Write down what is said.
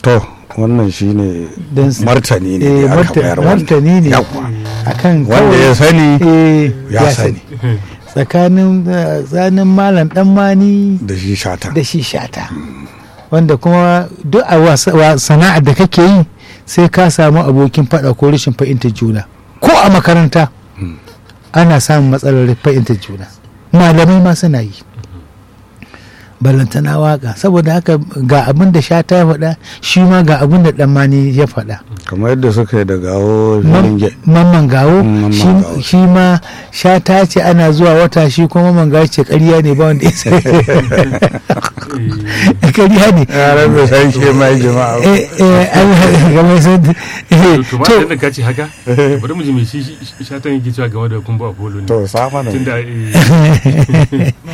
to wannan shine don su- martani ne eh, da aka marta- bayar wannan. martani ne Yawwa. akan wanda kawai- ya sani eh, ya sani tsakanin eh, tsakanin malam dan mani da shi shata da shi shata wanda kuma duk a wasa- wa- sana'ar da kake yi sai ka samu abokin faɗa ko rashin fahimtar juna ko a makaranta ana samun matsalar fahimtar juna malamai ma suna yi ballantana waka saboda haka ga abin da shata ya faɗa shi ma ga abin da ɗan mani ya faɗa kamar yadda suka yi da gawo Mam- filin mamman gawo Mm, Mamman shi- Gawo. shi ma shata ce ana zuwa wata shi kuma mamman gawo ce ƙarya ne ba wanda ya san ƙarya ne yaran bai san shi mai jama'a ba. eh eh an game sun eh, to ma to da ka ce haka bari mu ji me shi shi- shatan yake cewa game da kumba apollo ne to sa mana tunda eh,